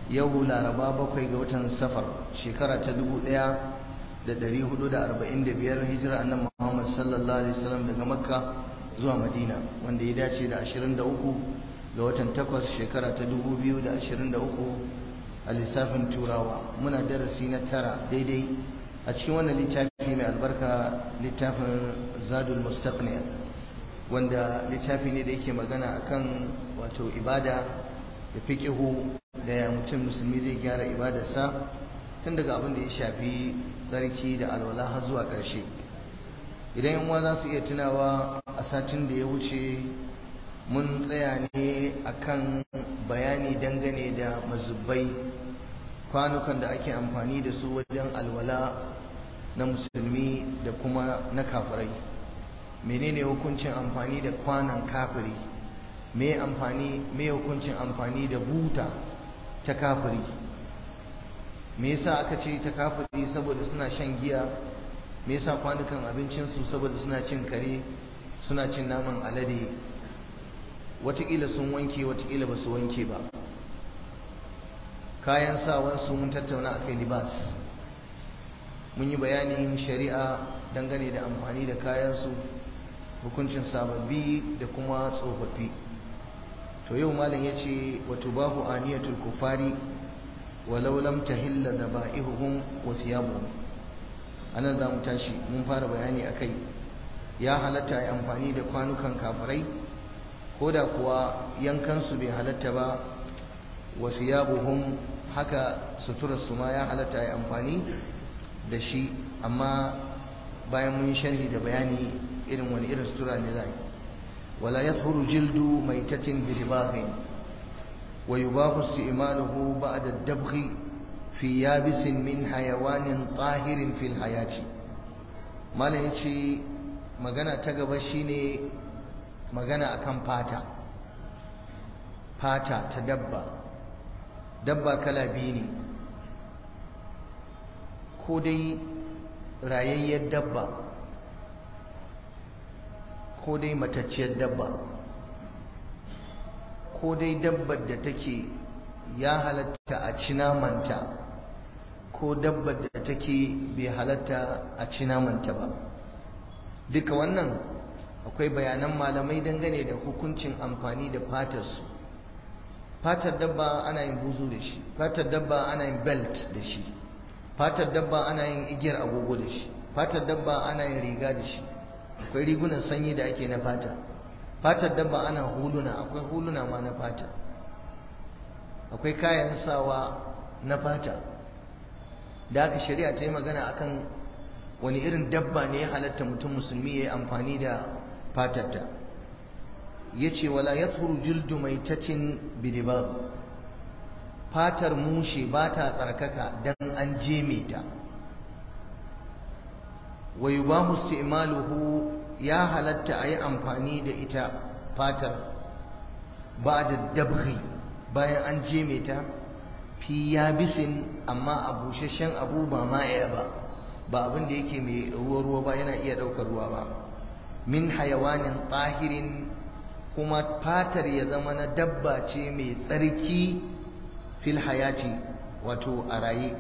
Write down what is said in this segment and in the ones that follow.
yau laraba bakwai ga watan safar shekara ta dubu ɗaya da ɗari hudu da arba'in da biyar hijira annan muhammad sallallahu alaihi wasallam daga makka zuwa madina wanda ya dace da ashirin da uku ga watan takwas shekara ta dubu biyu da ashirin da uku a lissafin turawa muna darasi na tara daidai a cikin wannan littafi mai albarka littafin zadul mustaqni wanda littafi ne da yake magana akan wato ibada da fiqihu da ya mutum musulmi zai gyara ibadarsa tun daga abin da ya shafi tsarki da alwala har zuwa ƙarshe idan yan uwa za su iya tunawa a satin da ya wuce mun tsaya ne akan bayani dangane da mazubbai kwanukan da ake amfani da su wajen alwala na musulmi da kuma na kafirai menene hukuncin amfani da kwanan kafiri me amfani me hukuncin amfani da buta ta kafiri me yasa aka ce ta kafiri saboda suna shan giya me yasa kwanukan abincinsu saboda suna cin kare suna cin naman alade watakila sun wanke watakila ba su wanke ba kayan sawansu mun tattauna akai libas mun yi bayanin shari'a dangane da amfani da kayansu hukuncin sababbi da kuma tsofaffi to yau malam ya ce wato bahu aniyatul kufari walau lam tahilla daba'ihuhum wa siyabuhum anan za mu tashi mun fara bayani akai ya halatta ya amfani da kwanukan kafirai ko da kuwa yankansu bai halatta ba wa siyabuhum haka suturarsu ma ya halatta ya amfani da shi amma bayan mun yi sharhi da bayani irin wani irin sutura ne za wala yadhuru jildu maitatin bi ribahin wa yubahu isti'maluhu ba'da ad-dabghi fi yabisin min hayawanin tahirin fil hayati malam yace magana ta gaba shine magana akan fata fata ta dabba dabba kala biyu ne ko dai rayayyar dabba ko dai matacciyar dabba ko dai dabbar da take ya halatta a ci namanta ko dabbar da take bai halatta a ci namanta ba duka wannan akwai bayanan malamai dangane da hukuncin amfani da fatarsu fatar dabba ana yin buzu da shi fatar dabba ana yin belt da shi fatar dabba ana yin igiyar agogo da shi fatar dabba ana yin riga da shi akwai rigunan sanyi da ake na fata fatar dabba ana huluna akwai huluna ma na fata akwai kayan sawa na fata da aka shari'a ta yi magana akan wani irin dabba ne ya halatta mutum musulmi ya yi amfani da fatarta ya ce wala ya tsuru jildu mai tacin bidibab fatar mushe ba ta tsarkaka don an jeme ta wa yi ba imaluhu ya halatta a yi amfani da ita fatar ba da dabri bayan an jeme ta fi yabisin amma a busasshen abu ba ma'aya ba ba abin da yake mai ruwa-ruwa ba yana iya ɗaukar ruwa ba min hayawanin tahirin kuma fatar ya zama na dabba ce mai tsarki fil hayati wato a raye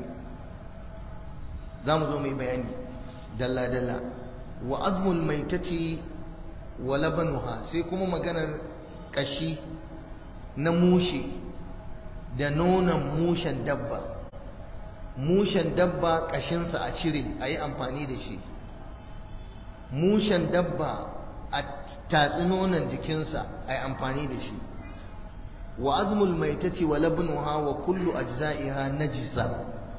za mu zo mai bayani dalla-dalla wa azmul maitati wa labanuha sai kuma maganar kashi na mushe da nonon mushen dabba mushen dabba kashinsa a cire a yi amfani da shi mushen dabba a tatsi nonon jikinsa a yi amfani da shi wa azmul maitati wa labnuha wa kullu ajza'iha najisa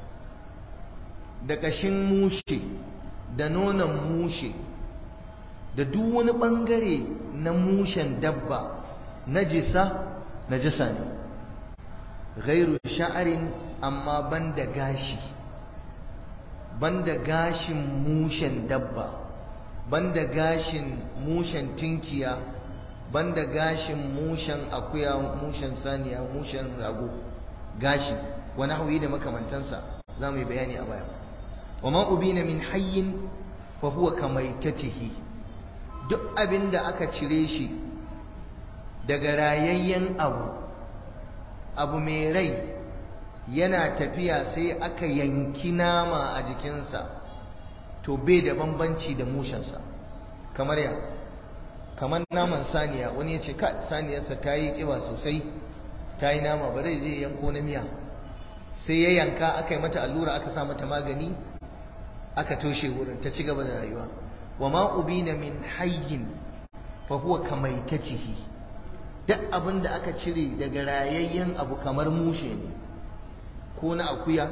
da kashin mushe da nonon mushe da duk wani bangare na mushen dabba najisa najisa ne ghairu sha'arin amma banda gashi banda gashin mushen dabba banda gashin mushen tinkiya banda gashin mushen akuya mushen saniya mushen rago gashi wani hauyi da makamantansa za mu yi bayani a baya wa ma ubina min hayyin fa huwa kamaitatihi duk abin da aka cire shi daga rayayyen abu abu mai rai yana tafiya sai aka yanki nama a jikinsa to bai da bambanci da mushensa kamar ya kamar naman saniya wani ya ce ka saniyarsa ta yi ƙiba sosai ta yi nama ba zai je yanko na miya sai ya yanka aka yi mata allura aka sa mata magani aka toshe wurin ta ci gaba da rayuwa wa ma ubina min hayyin fa huwa kamaitatihi duk abin da aka cire daga rayayyen abu kamar mushe ne ko na akuya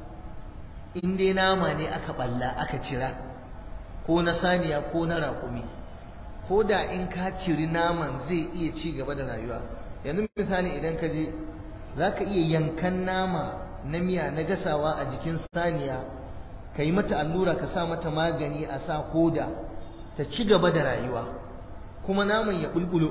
in dai nama ne aka balla aka cira ko na saniya ko na raƙumi ko da in ka ciri naman zai iya ci gaba da rayuwa yanzu misali idan ka je za ka iya yankan nama na miya na gasawa a jikin saniya ka yi mata allura ka sa mata magani a sa koda ta ci gaba da rayuwa kuma naman ya bulbulo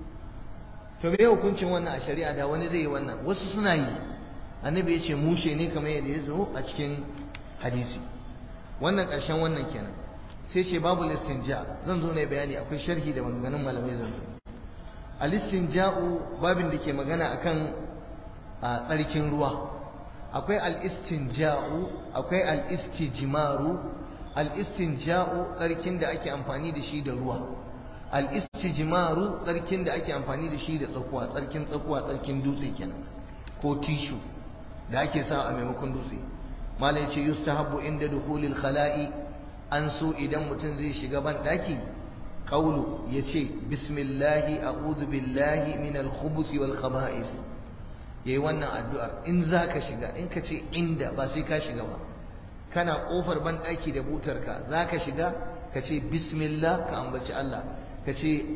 to me hukuncin wannan a shari'a da wani zai yi wannan wasu suna yi annabi ya ce mushe ne kamar yadda ya zo a cikin hadisi wannan ƙarshen wannan kenan sai ce babu listinja zan zo ne bayani akwai sharhi da maganganun malamai zan zo al-istinja'u babin da ke magana akan a tsarkin ruwa akwai al-istinja'u akwai al-istijmaru al-istinja'u tsarkin da ake amfani da shi da ruwa al-istijmaru tsarkin da ake amfani da shi da tsakuwa tsarkin tsakuwa tsarkin dutse kenan ko tishu da ake sa a maimakon dutse malai ce yustahabbu inda dukhulil khala'i an so idan mutum zai shiga ban daki qawlu yace bismillahi a'udhu billahi minal khubuthi wal khaba'ith yayi wannan addu'ar in zaka shiga in ka ce inda ba sai ka shiga ba kana kofar ban daki da butarka zaka shiga ka ce bismillah ka ambaci Allah ka ce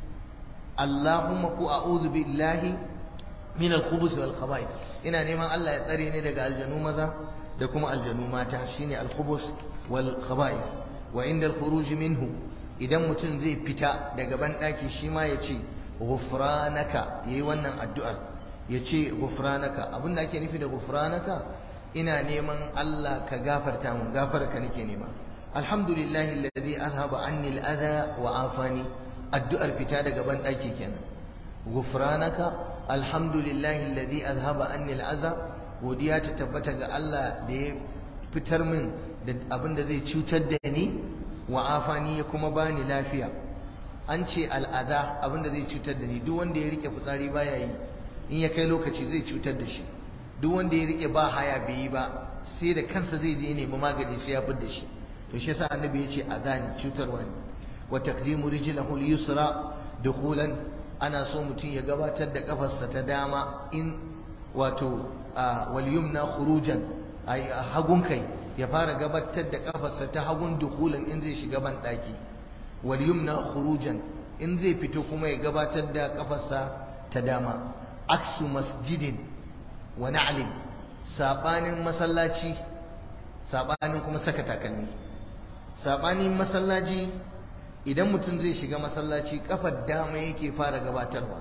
Allahumma ku a'udhu billahi min al-khubus wal khaba'ith ina neman Allah ya tsare ni daga aljanu maza da kuma aljanu mata shine al-khubus wal khaba'ith wa inda al-khuruj minhu idan mutum zai fita daga ban daki shi ma ya ce ghufranaka yayi wannan addu'ar ya ce ghufranaka abinda ake nufi da ghufranaka ina neman Allah ka gafarta mun gafarka nake nema alhamdulillahi alladhi azhaba anni al-adha wa afani addu'ar fita daga ban daki kenan ghufranaka alhamdulillahi alladhi azhaba anni al-adha godiya ta tabbata ga Allah da ya fitar min da abin da zai cutar da ni wa afani ya kuma bani lafiya an ce al'ada abin da zai cutar da ni duk wanda ya rike fitsari baya yi in ya kai lokaci zai cutar da shi duk wanda ya rike ba haya bai yi ba sai da kansa zai je nemi magani sai ya da shi to shi yasa annabi ya ce azani cutarwa ne wa taqdimu rijlahu al-yusra dukhulan ana so mutum ya gabatar da kafarsa ta dama in wato wal yumna khurujan ay hagun kai ya fara gabatar da kafarsa ta hagun dukhulan in zai shiga ban daki wal yumna khurujan in zai fito kuma ya gabatar da kafarsa ta dama aksu masjidin wa na'lin sabanin masallaci sabanin kuma saka takalmi sabanin masallaci idan mutum zai shiga masallaci kafar dama yake fara gabatarwa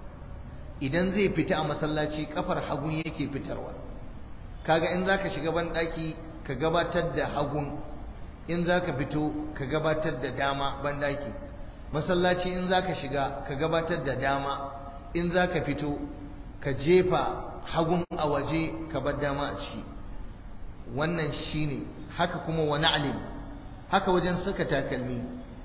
idan zai fita a masallaci kafar hagun yake fitarwa kaga in zaka shiga ban daki ka gabatar da hagun in zaka fito ka gabatar da dama ban daki masallaci in zaka shiga ka gabatar da dama in zaka fito ka jefa hagun a waje ka bar dama a ciki wannan shine haka kuma wani alim haka wajen saka takalmi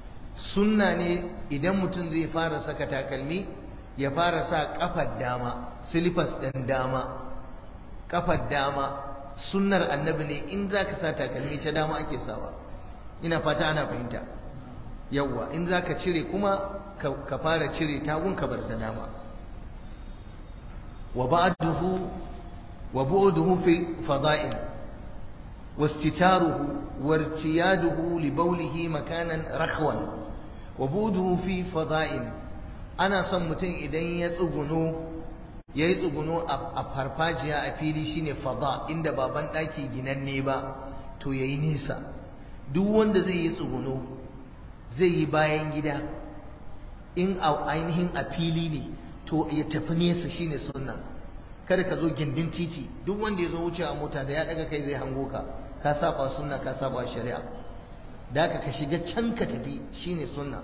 sunna ne idan mutum zai fara saka takalmi ya fara sa kafar dama silifas ɗin dama kafar dama sunnar annabi ne in za ka sa takalmi ta dama ake sawa ina fata ana fahimta yawwa in za ka cire kuma ka fara cire tagun ka bar ta dama wa ba'duhu wa bu'duhu fi fada'il واستتاره وارتياده لبوله مكانا رخوا وبوده في فضاء ana son mutum idan ya tsuguno ya yi tsuguno a farfajiya a fili shine fada inda baban ɗaki ginanne ba to ya yi nesa duk wanda zai yi tsuguno zai yi bayan gida in a ainihin a fili ne to ya tafi nesa shine sunna kada ka zo gindin titi duk wanda ya zo wuce a mota da ya daga kai zai hango ka ka saba sunna ka saba shari'a da ka ka shiga can ka tafi shine sunna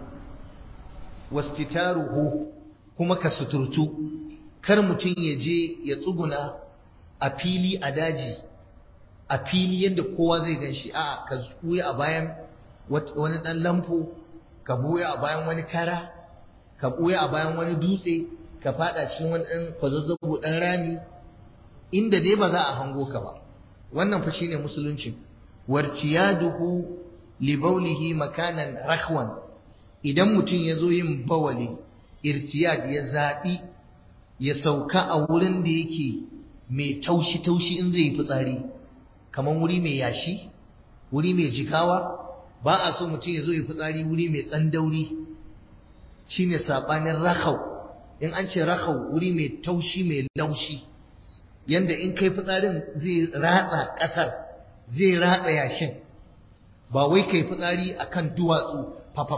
wastitaruhu kuma ka suturtu kar mutum ya je ya tsuguna a fili a daji a fili yadda kowa zai gan shi a ka buya a bayan wani ɗan lamfo ka buya a bayan wani kara ka buya a bayan wani dutse ka fada cikin wani ɗan kwazazzabo ɗan rami inda dai ba za a hango ka ba wannan fa shine musulunci warciyaduhu li baulihi makanan rakhwan idan mutum ya zo yin bawali irtiyad ya zaɓi ya sauka a wurin da yake mai taushi-taushi in zai yi fitsari kamar wuri mai yashi wuri mai jikawa ba a so mutum ya zo yi fitsari wuri mai tsandauri shine saɓanin rakhau in an ce rakhau wuri mai taushi mai laushi yanda in kai fitsarin zai ratsa ƙasar zai ratsa yashin ba wai kai fitsari akan duwatsu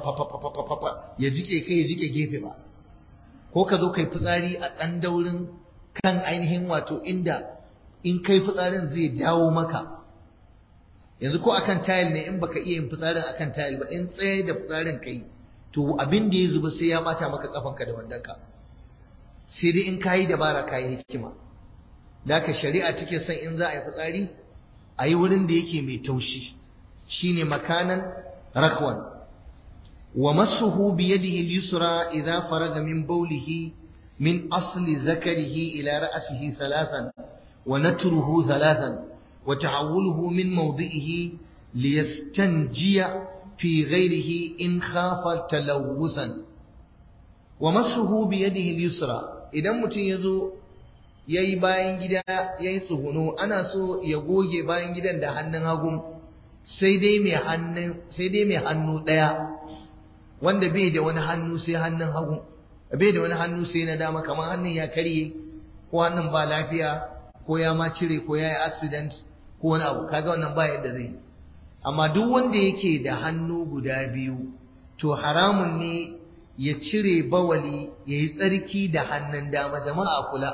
fa ya jike kai ya jike gefe ba ko ka zo kai fitsari a tsandaurin kan ainihin wato inda in kai fitsarin zai dawo maka yanzu ko akan tayil ne in baka iya yin fitsarin akan tayil ba in tsaye da fitsarin kai to abin da ya zuba sai ya bata maka kafanka da wandanka sai dai in kayi dabara kayi hikima da ka shari'a take son in za a yi fitsari a yi wurin da yake mai taushi shine makanan rakwan wa masuhu bi yadihi al-yusra idza faraga min bawlihi min asli zakarihi ila ra'sihi thalathan wa natruhu thalathan wa tahawwuluhu min mawdi'ihi liyastanjiya fi ghayrihi in khafa talawusan wa masuhu bi yadihi al-yusra idan mutum yazo yayi bayan gida yayi tsuguno ana so ya goge bayan gidan da hannun hagu sai dai mai hannun sai dai mai hannu daya wanda bai da wani hannu sai hannun hagu bai da wani hannu sai na dama kamar hannun ya karye ko hannun ba lafiya ko ya ma cire ko ya yi accident ko wani abu kaga wannan ba yadda zai amma duk wanda yake da hannu guda biyu to haramun ne ya cire bawali ya yi tsarki da hannun dama jama'a kula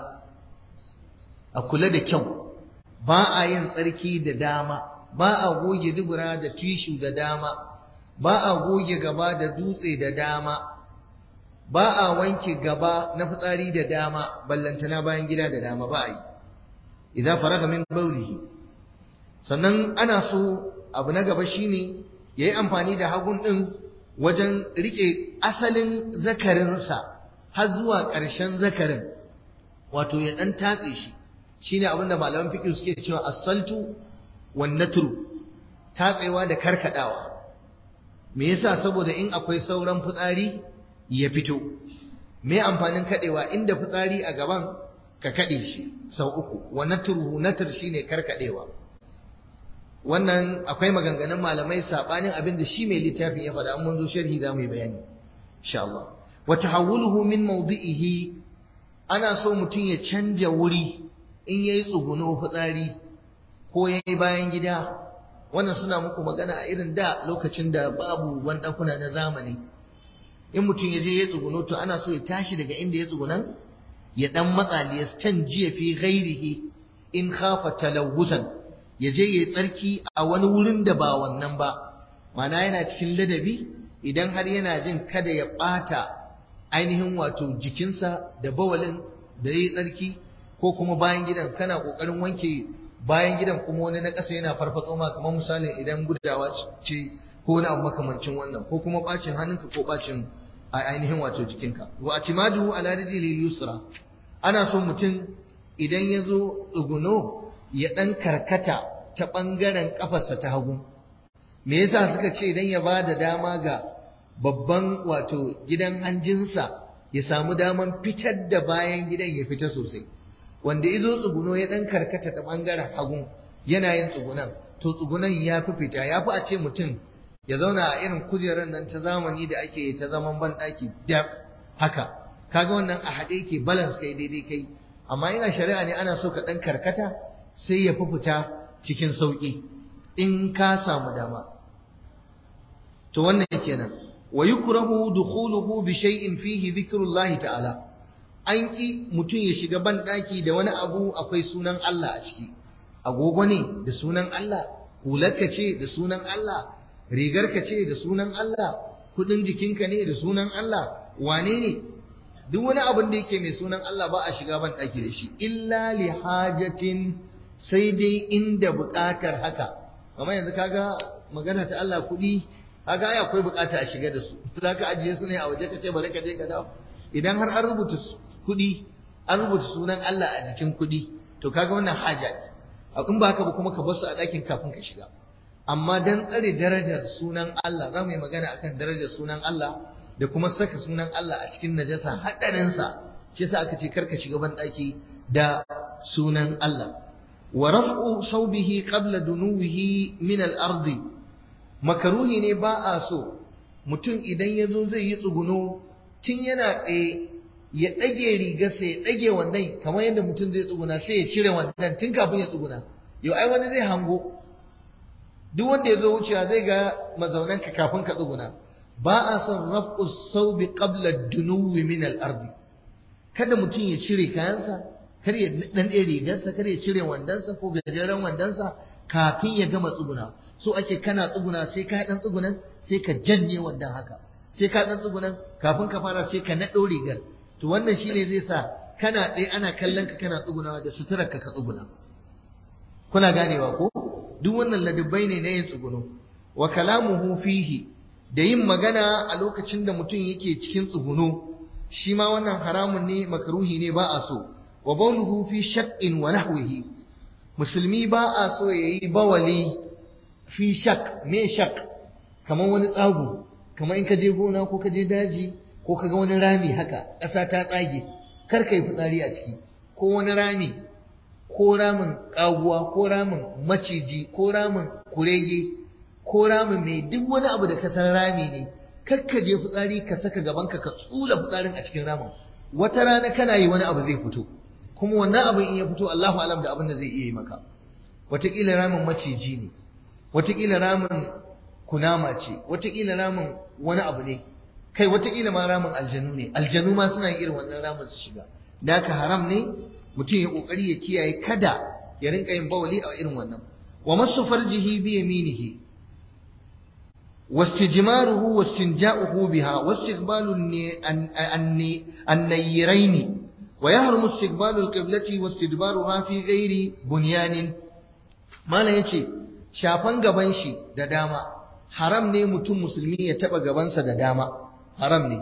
a kula da kyau ba a yin tsarki da dama ba a goge dubura da tishu da dama ba a goge gaba da dutse da dama ba a wanke gaba na fitsari da dama ballantana bayan gida da dama ba a yi idza faraga min bawlihi sannan ana so abu na gaba shine yayi amfani da hagun din wajen rike asalin zakarinsa har zuwa ƙarshen zakarin wato ya dan tatse shi shine abin da malaman fiqh suke cewa as-saltu wan natru tatsewa da karkadawa me yasa saboda in akwai sauran fitsari ya fito me amfanin kadewa inda fitsari a gaban ka kade shi sau uku wa natruhu natr shine karkadewa wannan akwai maganganun malamai sabanin abin da shi mai littafin ya faɗa mun zo sharhi za mu yi bayani insha Allah wa tahawuluhu min mawdi'ihi ana so mutum ya canja wuri in yayi tsuguno fitsari ko yayi bayan gida wannan suna muku magana a irin da lokacin da babu bandakuna na zamani in mutum ya je ya tsuguno to ana so ya tashi daga inda ya tsugunan ya dan matsa liyastan jiya fi ghairihi in khafa talawutan ya je ya tsarki a wani wurin da ba wannan ba mana yana cikin ladabi idan har yana jin kada ya ɓata ainihin wato jikinsa da bawalin da ya yi tsarki ko kuma bayan gidan kana ƙoƙarin wanke bayan gidan kuma wani na ƙasa yana farfatso ma kamar misalin idan gudawa ce ko wani abu makamancin wannan ko kuma ɓacin hannunka ko ɓacin a ainihin wato jikinka wa atimadu ala rijli yusra ana so mutum idan ya zo tsuguno ya ɗan karkata ta ɓangaren ƙafarsa ta hagu. Me yasa suka ce idan ya ba da dama ga babban wato gidan hanjinsa ya samu daman fitar da bayan gidan ya fita sosai. Wanda izo tsuguno ya ɗan karkata ta ɓangaren hagu yana yin tsugunan, to tsugunan ya fi fita, ya fi a ce mutum ya zauna a irin kujerar nan ta zamani da ake ta zaman banɗaki da haka. Kaga wannan a haɗe ke balance kai daidai kai, amma ina shari'a ne ana so ka ɗan karkata sai ya fi fita cikin sauƙi in ka samu dama to wannan kenan wa yukrahu dukhuluhu bi shay'in fihi dhikrullah ta'ala an ki mutum ya shiga ban daki da wani abu akwai sunan Allah a ciki agogo ne da sunan Allah hularka ce da sunan Allah rigarka ce da sunan Allah kudin jikinka ne da sunan Allah wane ne duk wani abin da yake mai sunan Allah ba a shiga ban daki da shi illa li hajatin sai dai inda buƙatar haka kamar yanzu kaga magana ta Allah kuɗi kaga ai akwai buƙata a shiga da su zaka ajiye su ne a waje kace bari ka je ka dawo idan har an rubuta kuɗi an rubuta sunan Allah a jikin kuɗi to kaga wannan haja in ba haka ba kuma ka bar su a ɗakin kafin ka shiga amma dan tsare darajar sunan Allah za mu yi magana akan darajar sunan Allah da kuma saka sunan Allah a cikin najasa haɗarinsa shi yasa aka ce karka shiga ban ɗaki da sunan Allah wa raf'u saubihi qabla dunuwihi min al-ardi makaruhi ne ba a so mutum idan ya zo zai yi tsuguno tun yana tsaye ya ɗage rigarsa ya ɗage wannan kamar yadda mutum zai tsuguna sai ya cire wannan tun kafin ya tsuguna yau ai wani zai hango duk wanda ya zo wucewa zai ga mazaunanka kafin ka tsuguna ba a son raf'u saubi qabla dunuwi min al-ardi kada mutum ya cire kayansa kar ya dan ɗaya rigarsa kar ya cire wandansa ko gajeren wandansa kafin ya gama tsuguna so ake kana tsuguna sai ka dan tsugunan sai ka janye wandan haka sai ka dan tsugunan kafin ka fara sai ka naɗo rigar to wannan shine zai sa kana tsaye ana kallon ka kana tsugunawa da suturar ka ka tsuguna kuna ganewa ko duk wannan ladabbai ne na yin tsuguno wa kalamuhu fihi da yin magana a lokacin da mutum yake cikin tsuguno shi ma wannan haramun ne makaruhi ne ba a so wa bawluhu fi shaqqin wa nahwihi musulmi ba a so yayi bawali fi shaq me shaq kamar wani tsago kamar in ka je gona ko ka je daji ko ka ga wani rami haka ƙasa ta tsage kar ka yi fitsari a ciki ko wani rami ko ramin ƙaguwa ko ramin maciji ko ramin kurege ko ramin mai duk wani abu da ka san rami ne kar ka je fitsari ka saka gabanka ka tsula fitsarin a cikin ramin wata rana kana yi wani abu zai fito kuma wannan abin in ya fito Allahu alam da abin da zai iya yi maka wataƙila ramin maciji ne wataƙila ramin kunama ce wataƙila ramin wani abu ne kai wataƙila ma ramin aljanu ne aljanu ma suna yin irin wannan ramin su shiga da haka haram ne mutum ya kokari ya kiyaye kada ya rinka yin bawali a irin wannan wa masu farjihi bi yaminihi واستجماره واستنجاؤه بها واستقبال النيرين ويحرم استقبال القبلة واستدبارها في غير بنيان ما لا يشي شافن gaban shi da dama haram ne mutum musulmi ya taba gabansa da dama haram ne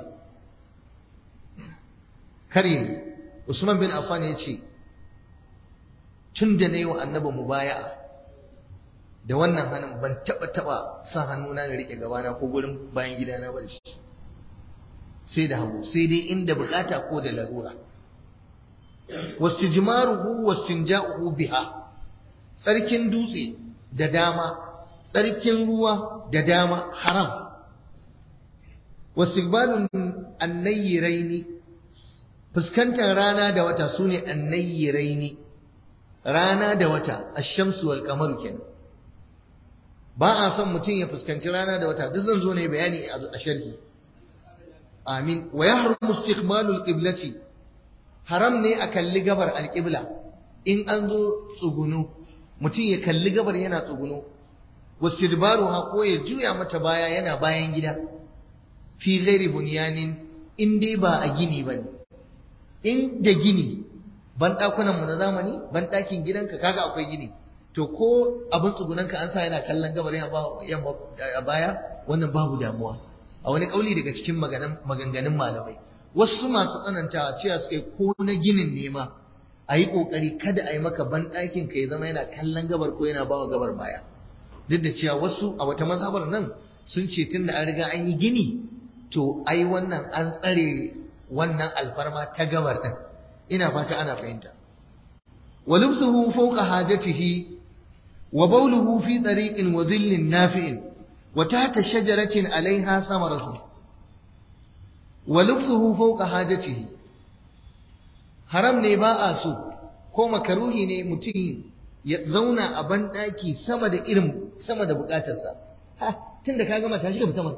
kare Usman bin Affan ya ce tun da na yi wa annabi mubaya'a da wannan hannun ban taba taba sa hannuna na rike gabana ko gurin bayan gidana ba da shi sai da hagu sai dai inda bukata ko da larura wastijmaruhu wastinja'uhu biha tsarkin dutse da dama tsarkin ruwa da dama haram wastiqbalun annayyiraini fuskantar rana da wata sune annayyiraini rana da wata ash-shamsu wal qamaru kenan ba a son mutum ya fuskanci rana da wata duk zan zo ne bayani a sharhi amin wa yahrumu istiqbalul qiblati haram ne a kalli gabar alqibla in an zo tsugunu mutum ya kalli gabar yana tsugunu wastidbaruha ko ya juya mata baya yana bayan gida fi ghairi bunyanin in dai ba a gini bane in da gini ban dakunan mu na zamani ban dakin gidanka kaga akwai gini to ko abin tsugunanka an sa yana kallon gabar yamma a baya wannan babu damuwa a wani kauli daga cikin maganganun malamai wasu masu tsanantawa cewa suka ko na ginin nema a yi ƙoƙari kada a yi maka ban ɗakin ka ya zama yana kallon gabar ko yana bawa gabar baya duk da cewa wasu a wata mazhabar nan sun ce tun da an riga an yi gini to ai wannan an tsare wannan alfarma ta gabar ɗin ina fata ana fahimta wa lubsuhu fawqa hajatihi wa bawluhu fi tariqin wa dhillin nafi'in wa tahta shajaratin 'alayha samaratu wa lubsuhu fawqa hajatihi haram ne ba a so ko makaruhi ne mutum ya zauna a banɗaki sama da irin sama da bukatarsa ha tun da ka gama tashi da fita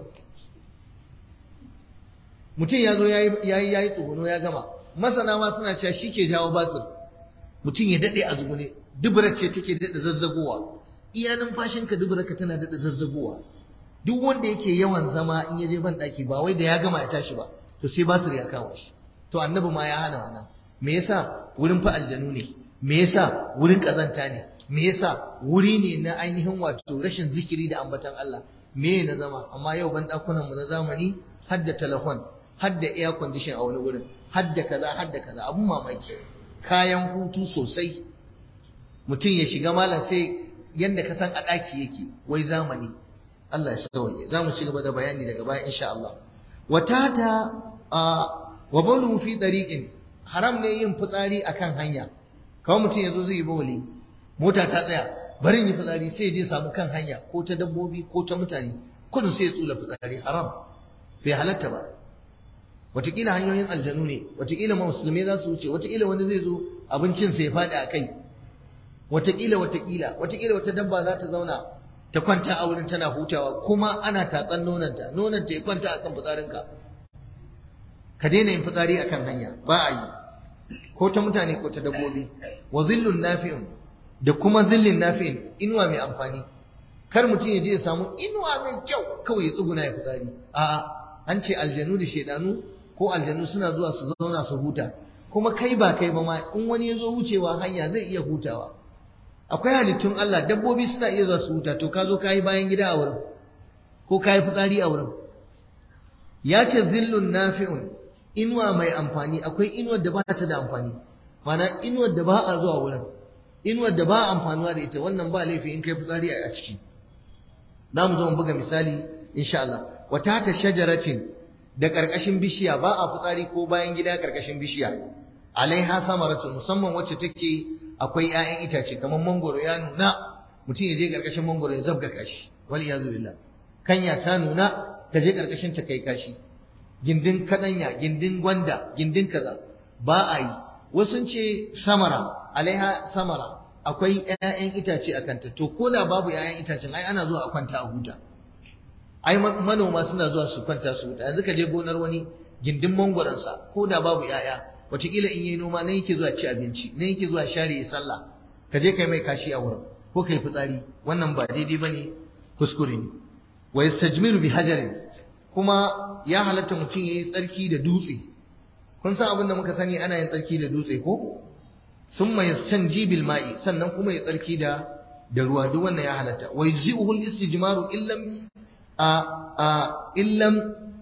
mutum ya zo ya yi tsuguno ya gama masana ma suna cewa shi ke jawo basir mutum ya daɗe a zugune dubura ce take daɗa zazzagowa iya numfashinka duburarka tana daɗa zazzagowa duk wanda yake yawan zama in ya je ban ɗaki ba wai da ya gama ya tashi ba to sai basir ya kawo shi to annabi ma ya hana wannan me yasa wurin fa aljanu ne me yasa wurin kazanta ne me yasa wuri ne na ainihin wato rashin zikiri da ambatan Allah me na zama amma yau ban dakunan mu na zamani hadda telefon hadda air condition a wani wurin hadda kaza hadda kaza abun mamaki kayan hutu sosai mutum ya shiga malam sai yanda ka san a ɗaki yake wai zamani Allah ya sauke za mu ci gaba da bayani daga baya insha Allah watata wa balu fi dariqin haram ne yin fitsari akan hanya kawai mutum yazo zai yi bawli mota ta tsaya bari yi fitsari sai je samu kan hanya ko ta dabbobi ko ta mutane kudin sai ya tsula fitsari haram bai halatta ba watakila hanyoyin aljanu ne watakila musulmai za su wuce watakila wani zai zo abincin sai ya faɗi a kai watakila watakila watakila wata dabba za ta zauna ta kwanta a wurin tana hutawa kuma ana tatsan nonanta nonanta ya kwanta akan fitsarinka ka daina yin fitsari akan hanya ba a yi ko ta mutane ko ta dabbobi wa zillun nafi'un da kuma zillin nafi'in inuwa mai amfani kar mutum ya je ya samu inuwa mai kyau kawai ya tsuguna ya fitsari a'a an ce aljanu da shedanu ko aljanu suna zuwa su zauna su huta kuma kai ba kai ba ma in wani ya zo wucewa hanya zai iya hutawa akwai halittun Allah dabbobi suna iya zuwa su huta to ka zo ka yi bayan gida a wurin ko ka yi fitsari a wurin ya ce zillun nafi'un inuwa mai amfani akwai inuwar da ba ta da amfani mana inuwar da ba a zuwa wurin inuwar da ba a amfanuwa da ita wannan ba laifi in kai fitsari a ciki za mu zo mu buga misali insha Allah wata ta shajaratin da karkashin bishiya ba a fitsari ko bayan gida karkashin bishiya alaiha samaratun musamman wacce take akwai 'ya'yan itace kamar mangoro ya nuna mutum ya je karkashin mangoro ya zabga kashi wal iyazu billah kanya ta nuna ka je karkashin ta kai kashi gindin kadanya gindin gwanda gindin kaza ba a yi wasu ce samara alaiha samara akwai 'ya'yan itace a kanta to ko da babu 'ya'yan itacen ai ana zuwa a kwanta a huta ai manoma suna zuwa su kwanta su huta yanzu ka je gonar wani gindin mangoransa ko da babu 'ya'ya wataƙila in yi noma nan yake zuwa ci abinci nan yake zuwa share ya sallah ka je kai mai kashi a wurin ko kai fitsari wannan ba daidai bane kuskure ne wa yastajmiru bi hajarin kuma ya halatta mutum yayi tsarki da dutse kun san abin da muka sani ana yin tsarki da dutse ko summa yastanji bil ma'i sannan kuma ya tsarki da da ruwa duk wannan ya halatta wa yujzi'uhu al istijmaru illam a a illam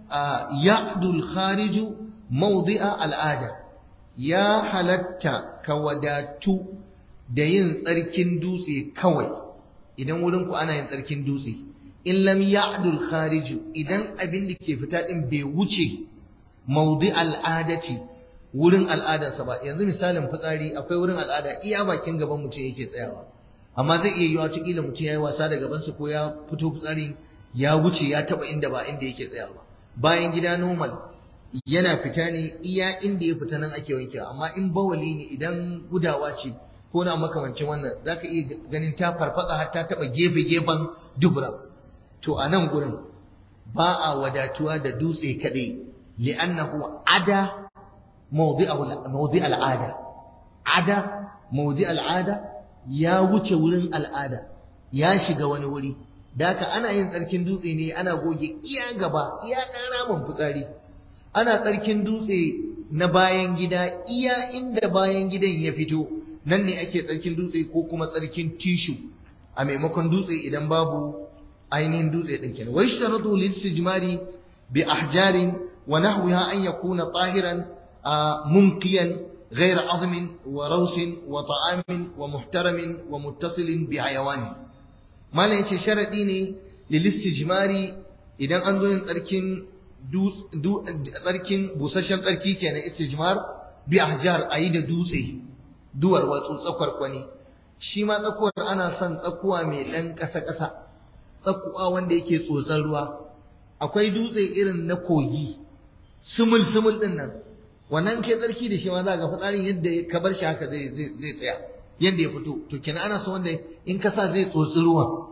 ya'du al khariju mawdi'a al ada ya halatta ka wadatu da yin tsarkin dutse kawai idan wurin ku ana yin tsarkin dutse in lam ya'dul khariju idan abin da ke fita din bai wuce maudi al'adati wurin al'adarsa ba yanzu misalin fitsari akwai wurin al'ada iya bakin gaban mutum yake tsayawa amma zai iya yiwa kila mutum yayi wasa da gabansa ko ya fito fitsari ya wuce ya taba inda ba inda yake tsayawa bayan gida normal yana fita ne iya inda ya fita nan ake wankewa amma in bawali ne idan gudawa ce ko na makamancin wannan zaka iya ganin ta farfatsa har ta taba gefe gefen dubura to a nan gurin ba a wadatuwa da dutse kadai li'annahu ada mawdi al'ada ada mawdi al'ada ya wuce wurin al'ada ya shiga wani wuri daka ana yin tsarkin dutse ne ana goge iya gaba iya ɗan ramin fitsari ana tsarkin dutse na bayan gida iya inda bayan gidan ya fito nan ne ake tsarkin dutse ko kuma tsarkin tishu a maimakon dutse idan babu ainihin dutse ɗin kenan wai sharatu listijmari bi ahjarin wa nahwiha an yakuna tahiran munqiyan غير عظم وروس وطعام ومحترم ومتصل بحيوان ما لا yace sharadi ne lilistijmari idan an zo yin tsarkin tsarkin busasshen tsarki kenan istijmar bi ahjar ayi da dutse duwar watsu tsakwar kwani shi ma tsakuwar ana son tsakuwa mai ɗan ƙasa-ƙasa tsakuwa wanda yake tsotsar ruwa akwai dutse irin na kogi sumul sumul din nan wannan kai tsarki da shi ma za ga fitsarin yadda ka bar shi haka zai zai tsaya yadda ya fito to kenan ana son wanda in ka sa zai tsotsi ruwa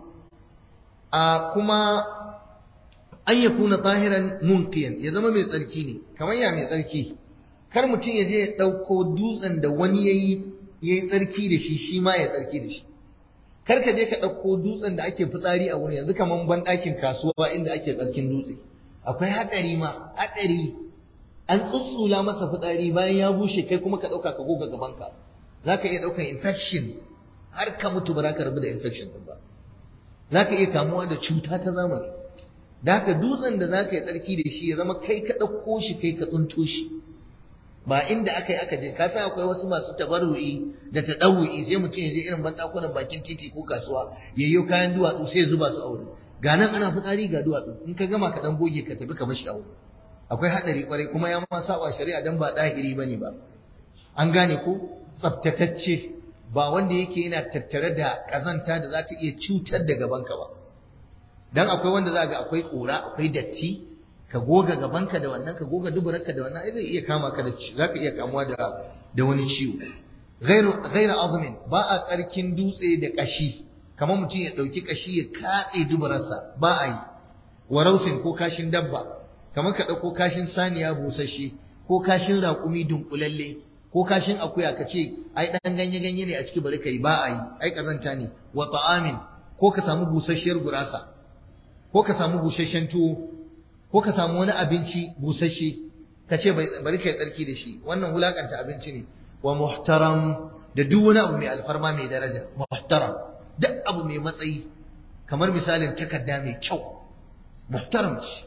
a kuma an ya kuna tahiran munqiyan ya zama mai tsarki ne kamar ya mai tsarki kar mutum ya je ya ɗauko dutsen da wani yayi yayi tsarki da shi shi ma ya tsarki da shi kar ka je ka ɗauko dutsen da ake fitsari a wurin yanzu kamar banɗakin kasuwa inda ake tsarkin dutse akwai haɗari ma haɗari an tsutsula masa fitsari bayan ya bushe kai kuma ka ɗauka ka goga gabanka za ka iya ɗaukan infection har ka mutu ba za ka rabu da infection ɗin ba za ka iya kamuwa da cuta ta zamani da haka dutsen da za ka yi tsarki da shi ya zama kai ka ɗauko shi kai ka tsunto shi ba inda aka yi aka je ka san akwai wasu masu tabarru'i da taɗawu'i sai mutum ya je irin banɗakunan bakin titi ko kasuwa ya yi kayan duwatsu sai ya zuba su aure ga nan ana fitsari ga duwatsu in ka gama ka ɗan goge ka tafi ka bashi aure akwai haɗari kwarai kuma ya ma saba shari'a dan ba ɗahiri bane ba an gane ko tsaftatacce ba wanda yake yana tattare da ƙazanta da za ta iya cutar da gabanka ba dan akwai wanda za ga akwai ƙura akwai datti ka goga gabanka da wannan ka goga duburarka da wannan ai zai iya kama ka da zaka iya kamuwa da da wani ciwo ghairu ghairu azmin ba a tsarkin dutse da kashi kamar mutum ya dauki kashi ya katse duburarsa ba a yi warausin ko kashin dabba kamar ka dauko kashin saniya busasshe ko kashin raƙumi dunkulalle ko kashin akuya ka ce ai dan ganye ganye ne a ciki bari kai ba a yi ai kazanta ne wa ta'amin ko ka samu busasshiyar gurasa ko ka samu busasshen tuwo ko ka samu wani abinci busasshe ka ce bari kai tsarki da shi wannan wulakanta abinci ne wa muhtaram da duk wani abu mai alfarma mai daraja muhtaram duk abu mai matsayi kamar misalin takarda mai kyau muhtaram ce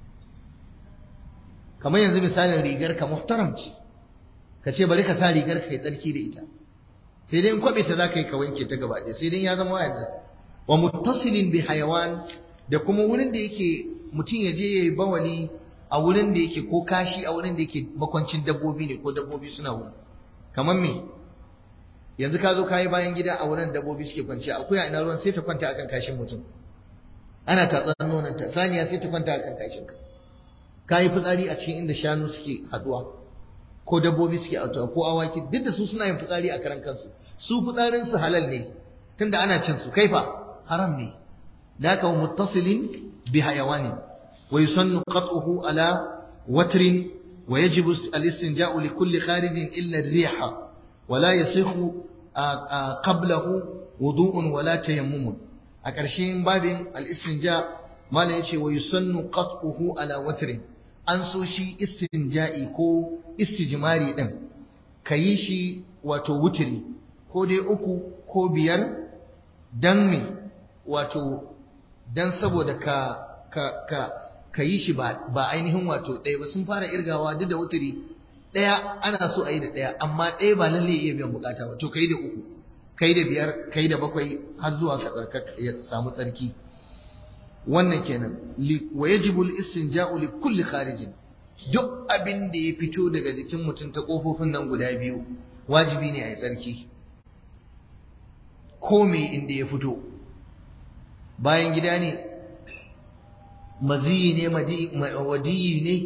kamar yanzu misalin rigar ka muhtaram ce ka ce bari ka sa rigar ka kai tsarki da ita sai dai in kwabe ta za ka yi ka wanke ta gaba ɗaya sai dai ya zama wayar wa muttasilin bi hayawan da kuma wurin da yake mutum ya je ya yi bawali a wurin da yake ko kashi a wurin da yake makwancin dabbobi ne ko dabbobi suna wurin kamar me yanzu ka zo ka yi bayan gida a wurin dabbobi suke kwanciya akuya ina ruwan sai ta kwanta akan kashin mutum ana tatsar nonon ta saniya sai ta kwanta akan kashin ka ka yi fitsari a cikin inda shanu suke haduwa ko dabbobi suke haduwa ko awaki duk da su suna yin fitsari a karan kansu su fitsarin su halal ne tunda ana cin su kaifa haram ne da haka muttasilin bi hayawanin ويسن قطعه على وتر ويجب الاستنجاء لكل خارج إلا الريح ولا يصح قبله وضوء ولا تيمم أكرشين باب الاستنجاء ما لا يشي ويسن قطعه على وتر an so shi istinja'i ko istijmari din kayi shi wato wutiri ko dai uku ko biyar dan me wato dan saboda ka ka ka ka yi shi ba ainihin wato ɗaya ba sun fara irgawa duk da wuturi ɗaya ana so a yi da ɗaya amma ɗaya ba lalle iya biyan bukata ba to kai da uku kai da biyar kai da bakwai har zuwa ka tsarka ya samu tsarki wannan kenan wa yajibu al-istinja'u li kulli kharijin duk abin da ya fito daga jikin mutum ta kofofin nan guda biyu wajibi ne a yi tsarki ko me inda ya fito bayan gida ne maziyi ne wadiyi ne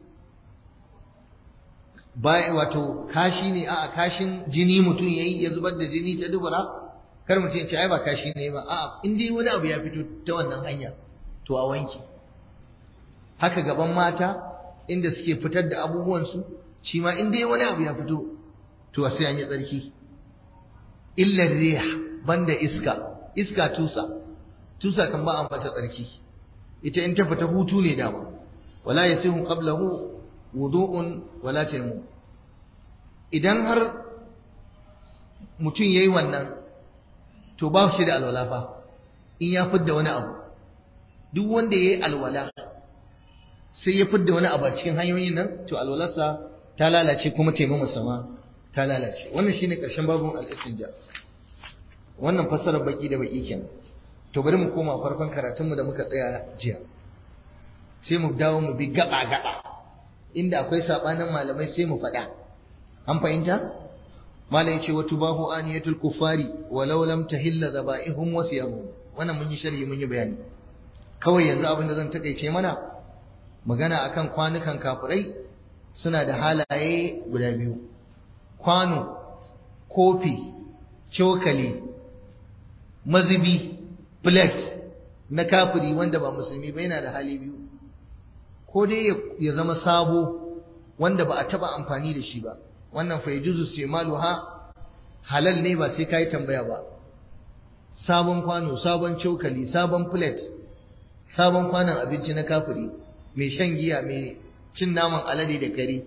bayan wato kashi ne a kashin jini mutum yayi ya zubar da jini ta dubura kar mutum ya ce ai ba kashi ne ba a in dai wani abu ya fito ta wannan hanya to a wanki haka gaban mata inda suke fitar da abubuwan su shi ma in dai wani abu ya fito to sai an yi tsarki illa rih banda iska iska tusa tusa kan ba a mata tsarki ita in ta fita hutu ne dama wala yasihu qablahu wudu'un wala tayammum idan har mutum yayi wannan to ba shi da alwala fa in ya fidda wani abu duk wanda yayi alwala sai ya fidda wani abu a cikin hanyoyin nan to alwalarsa ta lalace kuma taimakon sama ta lalace wannan shine karshen babun al-istinja wannan fassarar baki da baki kenan to bari mu koma farkon karatunmu da muka tsaya jiya sai mu dawo mu bi gaba gaba inda akwai sabanin malamai sai mu faɗa an fahimta malai ce wa tubahu aniyatul kufari walau lam tahilla zaba'ihum wa siyamhum wannan mun yi sharhi mun yi bayani kawai yanzu abin da zan takeice mana magana akan kwanukan kafirai suna da halaye guda biyu kwano kofi cokali mazubi plate na kafiri wanda ba musulmi ba yana da hali biyu ko dai ya zama sabo wanda ba a taba amfani da shi ba wannan fa yajuzu istimaluha halal ne ba sai kai tambaya ba sabon kwano sabon cokali sabon plate sabon kwanon abinci na kafiri mai shan giya mai cin naman alade da kare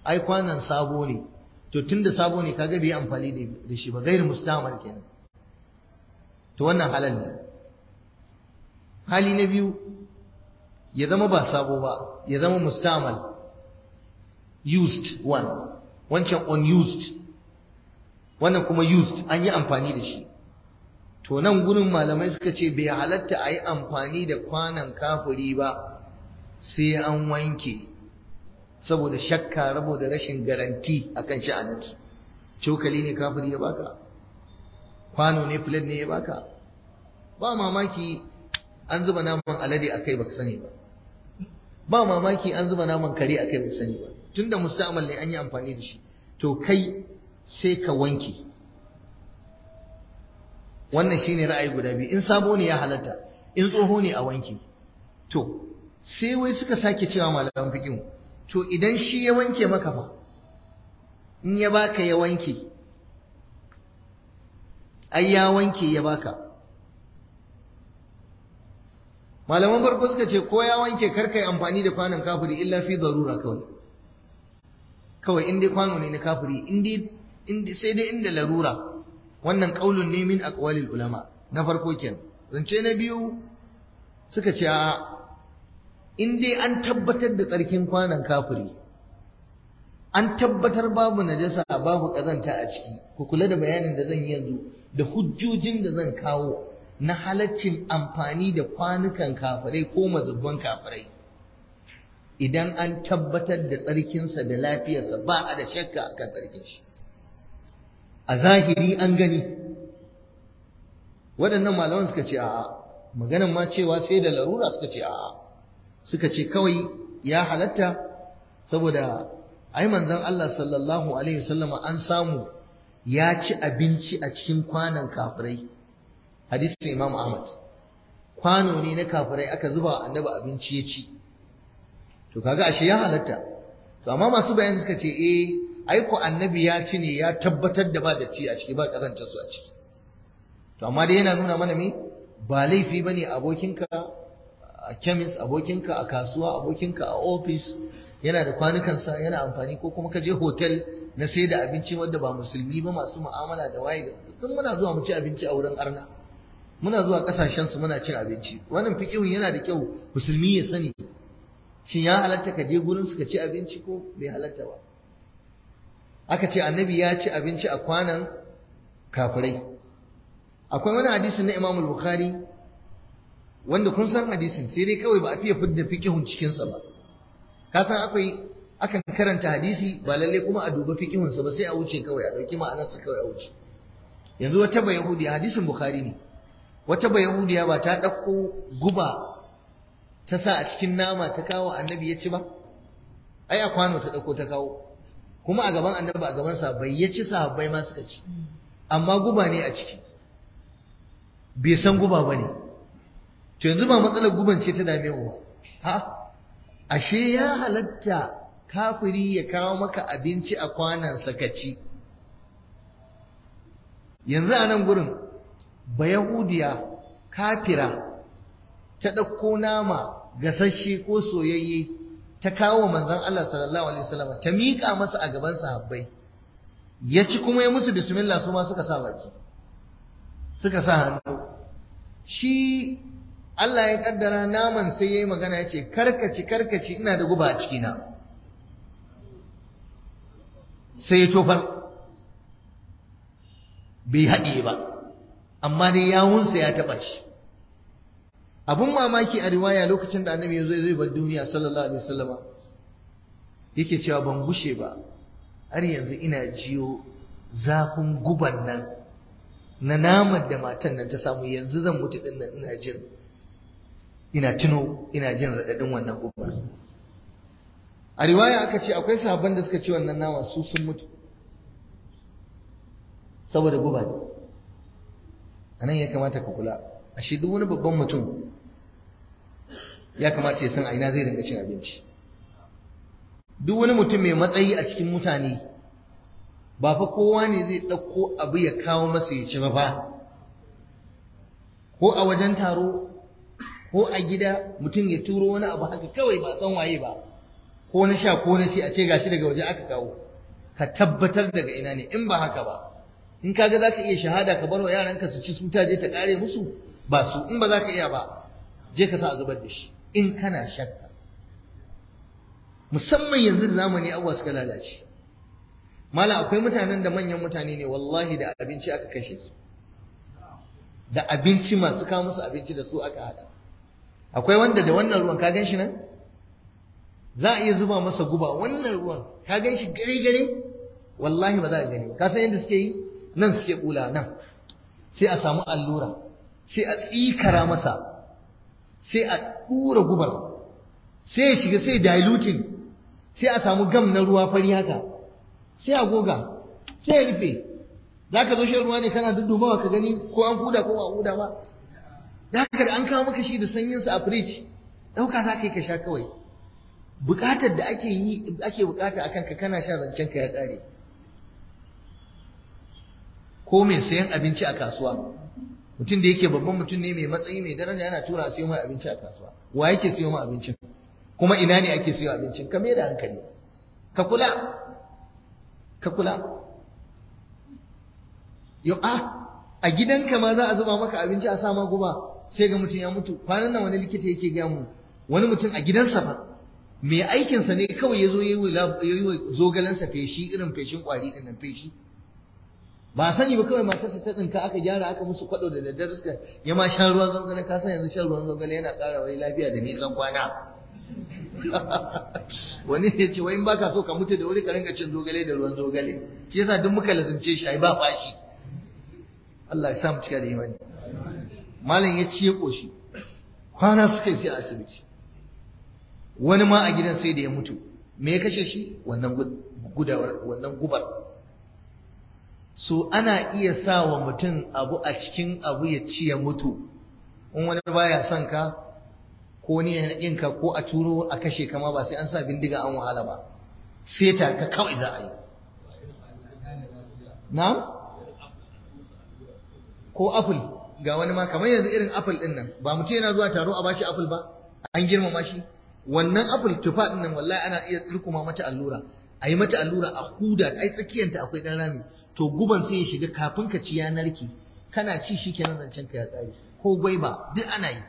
ai kwanan sabo ne to tunda sabo ne kaga bai amfani da shi ba gairu mustamal kenan to wannan halal ne hali na biyu ya zama ba sabo ba ya zama mustamal used one wancan unused wannan kuma used an yi amfani da shi to nan gurin malamai suka ce bai halatta a yi amfani da kwanan kafuri ba sai an wanke saboda shakka rabo da rashin garanti akan sha'aninsu cokali ne kafiri ya baka kwano ne filet ne ya baka ba mamaki an zuba naman alade a kai baka sani ba ba mamaki an zuba naman kare a kai baka sani ba tunda musta'mal ne an yi amfani da shi to kai sai ka wanke wannan shine ra'ayi guda biyu in sabo ne ya halatta in tsoho ne a wanke to sai wai suka sake cewa malaman fiqh to idan shi ya wanke maka fa in ya baka ya wanke ai ya wanke ya baka malaman farko suka ce ko ya wanke karkai amfani da kwanon kafiri illa fi darura kawai kawai in dai kwano ne na kafiri in dai sai dai inda larura wannan kaulun ne min aqwalil ulama na farko kenan zance na biyu suka ce a in dai an tabbatar da tsarkin kwanon kafiri an tabbatar babu najasa babu kazanta a ciki ku kula da bayanin da zan yi yanzu da hujjojin da zan kawo na halaccin amfani da kwanukan kafirai ko mazubban kafirai idan an tabbatar da tsarkinsa da lafiyarsa ba a da shakka akan tsarkin shi a zahiri an gani waɗannan malaman suka ce a'a maganan ma cewa sai da larura suka ce a'a suka ce kawai ya halatta saboda ai manzon Allah sallallahu alaihi wasallama an samu ya ci abinci a cikin kwanan kafirai hadisin Imam Ahmad kwano ne na kafirai aka zuba annabi abinci ya ci to kaga ashe ya halatta to amma masu bayani suka ce eh ai ko annabi ya ci ne ya tabbatar da ba da ci a ciki ba kazantar su a ciki to amma dai yana nuna mana me ba laifi bane abokinka a chemist abokinka a kasuwa abokinka a office yana da kwanukansa yana amfani ko kuma ka je hotel na sai da abinci wanda ba musulmi ba masu mu'amala da waye da duk muna zuwa mu ci abinci a wurin arna muna zuwa kasashen su muna cin abinci wannan fiqihun yana da kyau musulmi ya sani shin ya halatta ka je gurin su ka ci abinci ko bai halatta ba aka ce annabi ya ci abinci a kwanan kafirai akwai wani hadisi na Imam Bukhari wanda kun san hadisin sai dai kawai ba a fiye fidda fiqihun cikin sa ba ka san akwai akan karanta hadisi ba lalle kuma a duba fiqihun sa ba sai a wuce kawai a dauki ma'anar sa kawai a wuce yanzu wata ba yahudiya hadisin Bukhari ne wata ba yahudiya ba ta dauko guba ta sa a cikin nama ta kawo annabi ya ci ba ai a kwano ta dauko ta kawo kuma a gaban annabi a gaban sa bai ya ci sahabbai ma suka ci amma guba ne a ciki bai san guba ba ne to yanzu ba matsalar guban ce ta dame mu ba ha ashe ya halatta kafiri ya kawo maka abinci a kwanan sakaci yanzu a nan gurin ba yahudiya kafira ta ɗauko nama gasasshe ko soyayye ta kawo manzon Allah sallallahu alaihi wasallam ta miƙa masa a gaban sahabbai ya ci kuma ya musu bismillah su ma suka sa baki suka sa hannu shi Allah ya kaddara naman sai ya yi magana ya ce karkaci karkaci ina da guba a cikina sai ya tofar bai haɗe ba amma dai yawunsa ya taɓa shi abun mamaki a riwaya lokacin da annabi ya zo zai bar duniya sallallahu alaihi wasallama yake cewa ban gushe ba har yanzu ina jiyo zafin guban nan na naman da matan nan ta samu yanzu zan mutu din nan ina jin ina tuno ina jin raɗaɗin wannan gubar a riwaya aka ce akwai sahabban da suka ci wannan nama su sun mutu saboda guba ne a nan ya kamata ka kula ashe duk wani babban mutum ya kamata ya san a ina zai rinka cin abinci duk wani mutum mai matsayi a cikin mutane ba fa kowa ne zai ɗauko abu ya kawo masa ya ci ba fa ko a wajen taro ko a gida mutum ya turo wani abu haka kawai ba san waye ba ko na sha ko na shi a ce gashi daga waje aka kawo ka tabbatar daga ina ne in ba haka ba in kaga zaka iya shahada ka bar wa yaranka su ci su ta je ta kare musu ba su in ba zaka iya ba je ka sa a zubar da shi in kana shakka musamman yanzu da zamani abuwa suka lalace mala akwai mutanen da manyan mutane ne wallahi da abinci aka kashe su da abinci masu kawo musu abinci da su aka hada akwai wanda da wannan ruwan ka gan shi nan za a iya zuba masa guba wannan ruwan ka gan shi gare gare wallahi ba za ka gani ba ka san yadda suke yi nan suke kula nan sai a samu allura sai a tsikara masa sai a ɗura gubar sai ya shiga sai diluting sai a samu gam na ruwa fari haka sai a goga sai ya rufe za ka zo shan ruwa ne kana duddubawa ka gani ko an huda ko ba huda ba da haka da an kawo maka shi da sanyinsa a fridge ɗauka za ka yi ka sha kawai buƙatar da ake yi ake buƙata akan ka kana sha zancen ka ya ƙare ko mai sayan abinci a kasuwa mutum da yake babban mutum ne mai matsayi mai daraja yana tura a siyo mai abinci a kasuwa wa yake siyo mai abincin kuma ina ne ake siyo abincin ka da hankali ka kula ka kula yau a a gidanka ma za a zuba maka abinci a sama guba sai ga mutum ya mutu kwanan nan wani likita yake gaya mu wani mutum a gidansa fa mai aikinsa ne kawai ya zo ya yi wa zogalansa feshi irin feshin kwari ɗin nan feshi ba sani ba kawai matarsa ta tsinka aka gyara aka musu kwado da daddare suka ya ma shan ruwan zogale ka san yanzu shan ruwan zogale yana ƙara wani lafiya da nisan kwana wani ya ce wai in baka so ka mutu da wuri ka ringa cin zogale da ruwan zogale shi yasa duk muka lazimce shi ai ba fashi Allah ya sa mu cika da imani malam ya ci ya koshi kwana suka yi sai a asibiti wani ma a gidan sai da ya mutu me ya kashe shi wannan gudawar wannan gubar so ana iya sa wa mutum abu a cikin abu ya ci ya mutu in wani baya son ka ko ni ya ka ko a turo a kashe kama ba sai an sa bindiga an wahala ba sai ta ka kawai za a yi na ko apple ga wani ma kamar yanzu irin apple din nan ba mutum yana zuwa taro a bashi apple ba an girmama shi wannan apple tufa din nan wallahi ana iya tsirkuma mata allura a yi mata allura a huda ai tsakiyanta akwai dan rami to guban sai ya shiga kafin ka ci yanar ki kana ci shi kenan zancen ka ya tsari ko gwaiba duk ana yi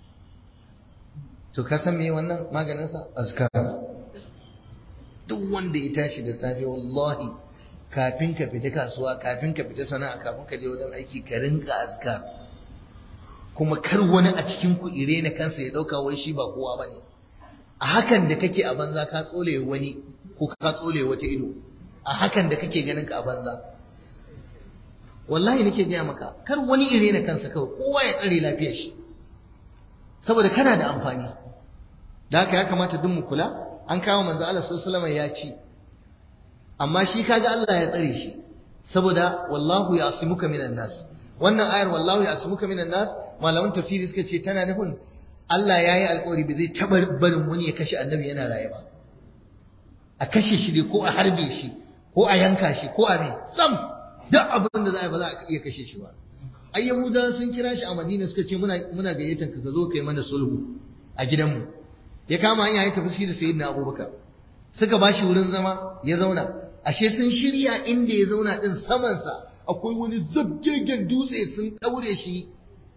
to ka san me wannan maganin sa azkar duk wanda ya tashi da safe wallahi kafin ka fita kasuwa kafin ka fita sana'a kafin ka je wajen aiki ka rinka azkar kuma kar wani a cikin ku irena kansa ya dauka wai shi ba kowa bane a hakan da kake a banza ka tsole wani ko ka tsole wata ido a hakan da kake ganin ka a banza wallahi nake gaya maka kar wani ire na kansa kawai kowa ya tsare lafiyar shi saboda kana da amfani da haka ya kamata duk mu kula an kawo manzo Allah sallallahu alaihi ya ci amma shi kaga Allah ya tsare shi saboda wallahu ya'simuka minan nas wannan ayar wallahu ya'simuka minan nas malaman tafsiri suka ce tana nufin Allah ya yi alƙawari ba zai taɓa barin wani ya kashe annabi yana raye ba a kashe shi ne ko a harbe shi ko a yanka shi ko a me sam duk abin da za a ba za a iya kashe shi ba ai yahuda sun kira shi a madina suka ce muna muna gayyatar ka zo kai mana sulhu a gidanmu ya kama hanya ya tafi shi da sayyidina abubakar suka ba shi wurin zama ya zauna ashe sun shirya inda ya zauna din samansa akwai wani zabgegen dutse sun daure shi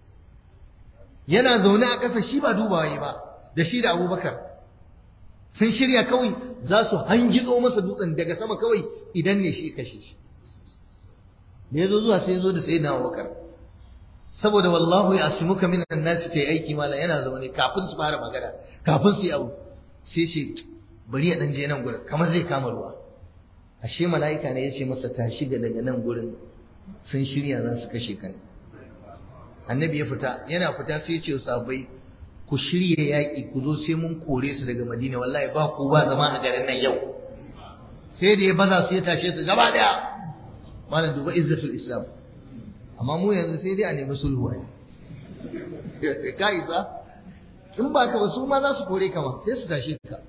yana zaune a ƙasa shi ba dubawa ba da shi da abubakar sun shirya kawai za su hangizo masa dutsen daga sama kawai idan ne shi kashe shi da ya zo zuwa sai ya zo da sai na abubakar saboda wallahu ya asimuka minan nasi ta yi aiki mala yana zaune kafin su fara magana kafin su yi abu sai ce bari ya dan je nan gurin kamar zai kama ruwa ashe mala'ika ne ya ce masa tashi ga daga nan gurin sun shirya za su kashe ka ne annabi ya fita yana fita sai ya ce sahabbai ku shirya yaƙi ku zo sai mun kore su daga madina wallahi ba ku ba zama a garin nan yau sai da ya baza su ya tashe su gaba daya malam duba izzatul islam amma mu yanzu sai dai a nemi sulhu ai ka isa in ba ka ba su ma za su kore ka ma sai su tashe ka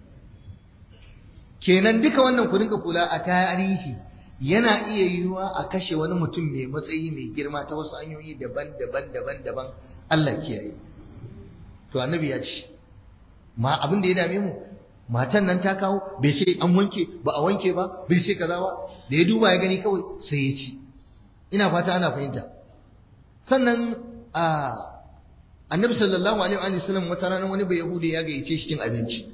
kenan duka wannan ku dinga kula a tarihi yana iya yiwuwa a kashe wani mutum mai matsayi mai girma ta wasu hanyoyi daban-daban daban-daban Allah kiyaye to annabi ya ce ma abin da ya dame mu matan nan ta kawo bai ce an wanke ba a wanke ba bai ce kaza ba da ya duba ya gani kawai sai ya ci ina fata ana fahimta sannan a annabi sallallahu alaihi wa sallam wata rana wani bai yahudi ya gayyace shi cin abinci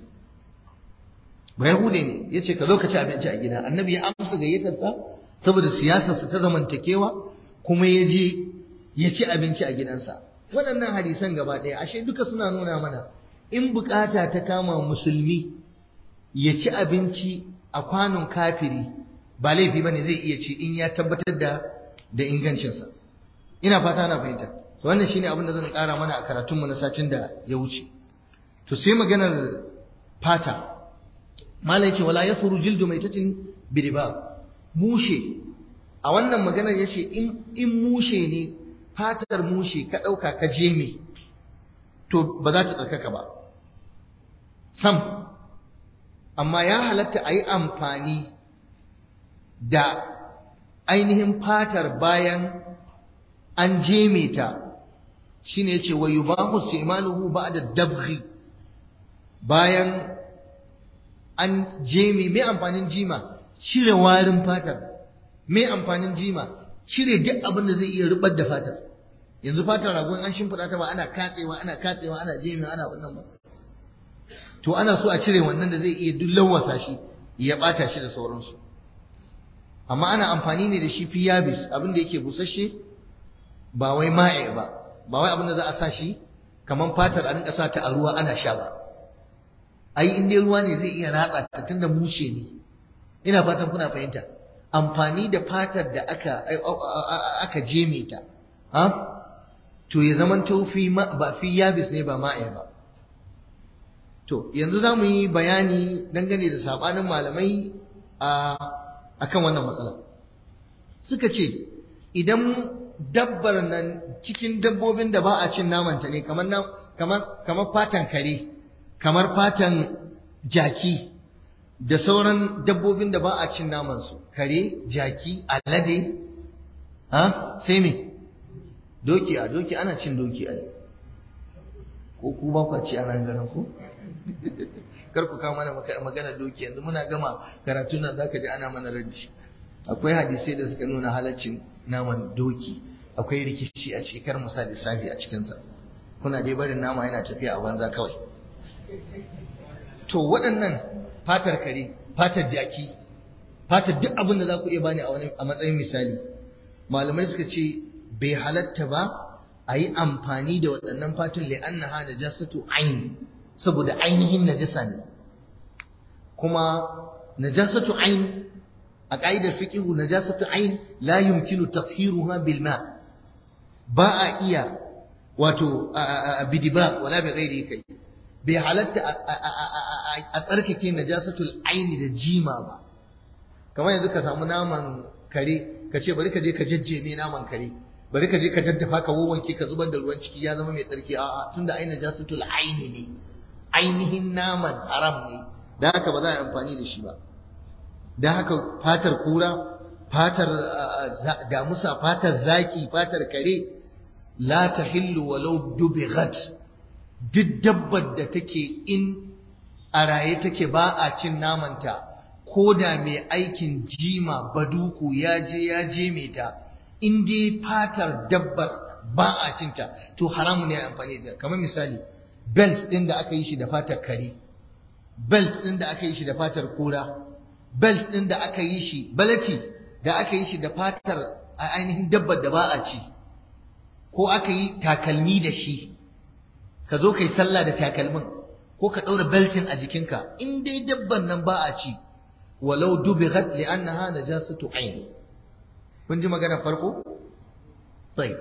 ba yahudi ne ya ce ka zo ka ci abinci a gida annabi ya amsa gayyatarsa saboda siyasarsa ta zamantakewa kuma ya je ya ci abinci a gidansa waɗannan hadisan gaba ɗaya ashe duka suna nuna mana in bukata ta kama musulmi ya ci abinci a kwanon kafiri ba laifi bane zai iya ci in ya tabbatar da da ingancinsa ina fata na fahimta to wannan shine abin da zan ƙara mana a karatunmu na satin da ya wuce to sai maganar fata malai ce wala yafuru jildu maitatin biriba mushe a wannan maganar yace in in mushe ne fatar mushe ka ɗauka ka je me to ba za ta tsarkaka ba sam amma ya halatta a yi amfani da ainihin fatar bayan an jeme ta shi ne ce wa yi ba ku ba da dabghi bayan an jeme mai amfanin jima cire warin fatar mai amfanin jima cire duk abin da zai iya rubar da fatar yanzu fatar ragon an shimfiɗa ta ba ana katsewa ana katsewa ana jeme ana wannan ba to ana so a cire wannan da zai iya duk lawasa shi ya bata shi da sauransu amma ana amfani ne da shi fi yabis abin da yake busasshe ba wai ma'e ba ba wai abin da za a sa shi kamar fatar a rinka sa ta a ruwa ana sha ba ai in dai ruwa ne zai iya ratsa ta tunda mushe ne ina fatan kuna fahimta amfani da fatar da aka aka jeme ta ha to ya zaman fi ba fi yabis ne ba ma'e ba To, yanzu za mu yi bayani dangane da saɓanin malamai a kan wannan matsala. Suka ce, idan dabbar nan cikin dabbobin da ba a cin namanta ne, kamar fatan kare, kamar fatan jaki, da sauran dabbobin da ba a cin namansu, kare, jaki, alade, ha, sai me? Doki a doki ana cin doki a ko ku ba ku ci a nan ganin ku? kar ku kawo mana magana doki yanzu muna gama karatu nan zaka ji ana mana raddi akwai hadisai da suka nuna halaccin naman doki akwai rikici a cikin kar musa lissafi a cikin sa kuna dai barin nama yana tafiya a banza kawai to waɗannan fatar kare fatar jaki fatar duk abin da za ku iya bani a matsayin misali malamai suka ce bai halatta ba a yi amfani da waɗannan fatun li'annaha da jasatu ain saboda ainihin najasa ne kuma najasatu ain a ƙa'idar fiqhu najasatu ain la yumkinu tathiruha bil ma ba a iya wato bidiba wala bi ghairi kai bai halatta a tsarkake najasatul aini da jima ba kamar yanzu ka samu naman kare ka ce bari ka je ka jajjeme naman kare bari ka je ka daddafa ka wawanke ka zubar da ruwan ciki ya zama mai tsarki a'a tunda ai najasatul aini ne ainihin naman haram ne da haka ba za a yi amfani da shi ba da haka fatar kura fatar damusa fatar zaki fatar kare la ta hillu walau dubighat duk dabbar da take in a raye take ba a cin namanta ko da mai aikin jima baduku ya je ya je mai ta in dai fatar dabbar ba a cinta to haramu ne a amfani da kamar misali belt ɗin da aka yi shi da fatar kare belt ɗin da aka yi shi da fatar kura belt ɗin da aka yi shi balati da aka yi shi da fatar a ainihin dabbar da ba a ci ko aka yi takalmi da shi ka zo ka yi sallah da takalmin ko ka ɗaura beltin a jikinka in dai dabban nan ba a ci walau dubighat li'annaha najasatu ayn kun ji magana farko sai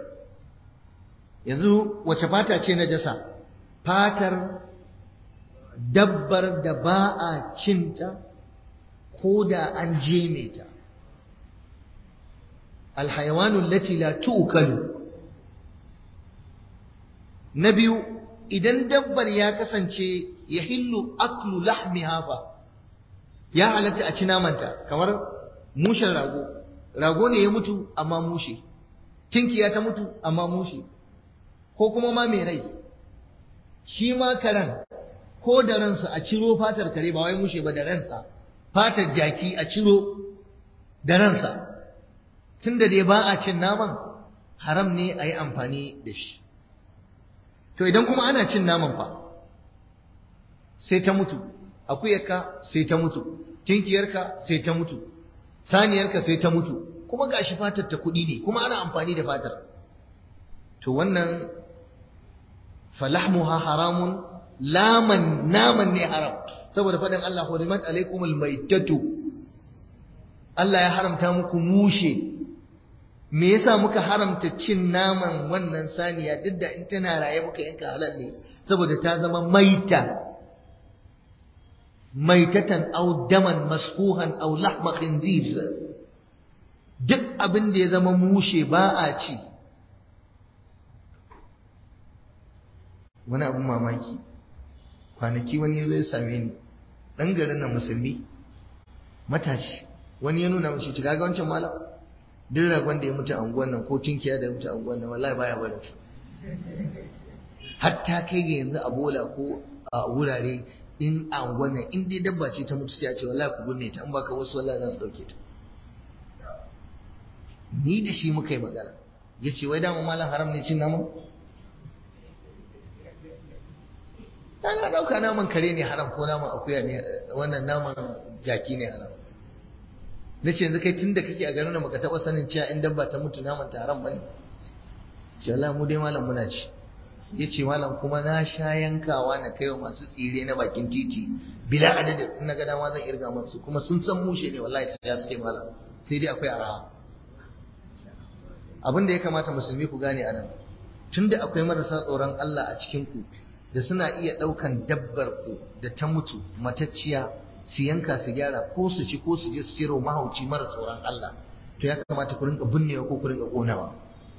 yanzu wace fata ce najasa fatar dabbar da ba a cinta ko da an jeme ta alhayawanun lati la tu'kalu na biyu idan dabbar ya kasance ya hillu aklu lahmiha fa ya halatta a ci namanta kamar mushen rago rago ne ya mutu amma mushe tinkiya ta mutu amma mushe ko kuma ma mai rai shi ma karan ko da ransa a ciro fatar kare ba wai mushe ba da ransa fatar jaki a ciro da ransa tunda dai ba a cin naman haram ne a yi amfani da shi to idan kuma ana cin naman fa sai ta mutu akuyarka sai ta mutu tinkiyarka sai ta mutu saniyarka sai ta mutu kuma gashi fatar ta kuɗi ne kuma ana amfani da fatar to wannan falahmuha haramun laman naman ne haram saboda faɗin Allah hurimat alaikumul maitatu Allah ya haramta muku mushe me yasa muka haramta cin naman wannan saniya duk da in tana raye muka yanka halal ne saboda ta zama maita maitatan aw daman masfuhan aw lahma khinzir duk abin da ya zama mushe ba a ci wani abin mamaki kwanaki wani ya zai same ni ɗan garin nan musulmi matashi wani ya nuna mashi ga wancan malam duk ragon da ya mutu a unguwan nan ko tunkiya da ya mutu a unguwan nan wallahi baya barin shi hatta kai ga yanzu a bola ko a wurare in a unguwan nan in dai dabba ce ta mutu sai a ce wallahi ku gunne ta in baka wasu wallahi za su dauke ta ni da shi muka yi magana ya ce wai dama malam haram ne cin naman ta na ɗauka naman kare ne haram ko naman akuya ne wannan naman jaki ne haram na ce yanzu kai tun da kake a garin da baka taɓa sanin cewa in dabba ta mutu naman ta haram ba ne ce Allah mu dai malam muna ci ya ce malam kuma na sha yankawa na kaiwa masu tsire na bakin titi bila adadin in na ga dama zan irga masu kuma sun san mushe ne wallahi sai ya suke malam sai dai akwai araha abin da ya kamata musulmi ku gane a nan tunda akwai marasa tsoron Allah a cikin ku da suna iya ɗaukan dabbar ku da ta mutu matacciya su yanka su gyara ko su ci ko su je su ciro mahauci mara tsoron Allah to ya kamata ku rinka binnewa ko ku rinka ƙonawa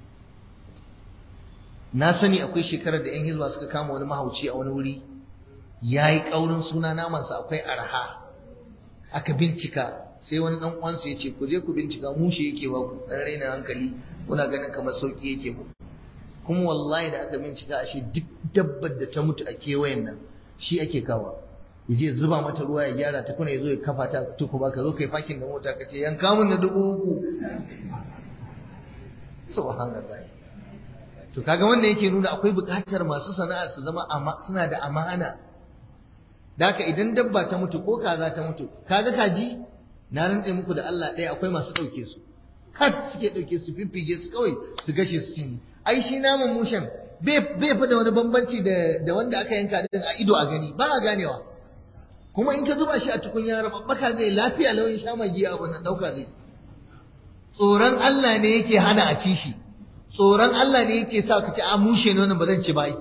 na sani akwai shekarar da 'yan hizba suka kama wani mahauci a wani wuri ya yi ƙaurin suna namansa akwai arha aka bincika sai wani ɗan uwansa ya ce ku je ku bincika mushe yake ba ku ɗan raina hankali kuna ganin kamar sauƙi yake mu kuma wallahi da aka bincika ashe duk dabbar da ta mutu a kewayen nan shi ake kawa ya je zuba mata ruwa ya gyara ta kuna ya zo ya kafa ta tuku ba ka zo kai fakin da mota ka ce yanka mun na dubu uku subhanallah to kaga wannan yake nuna akwai buƙatar masu sana'a su zama suna da amana da haka idan dabba ta mutu ko kaza ta mutu kaga kaji na rantse muku da Allah ɗaya akwai masu ɗauke su kat suke ɗauke su fiffige su kawai su gashe su cinye ai shi naman mushen bai fi da wani bambanci da wanda aka yanka din a ido a gani ba a ganewa kuma in ka zuba shi a tukunya rababbaka zai lafiya lauyin sha magiya abu nan ɗauka zai tsoron Allah ne yake hana a ci shi tsoron Allah ne yake sa ka ci a mushe ne wannan ba zan ci ba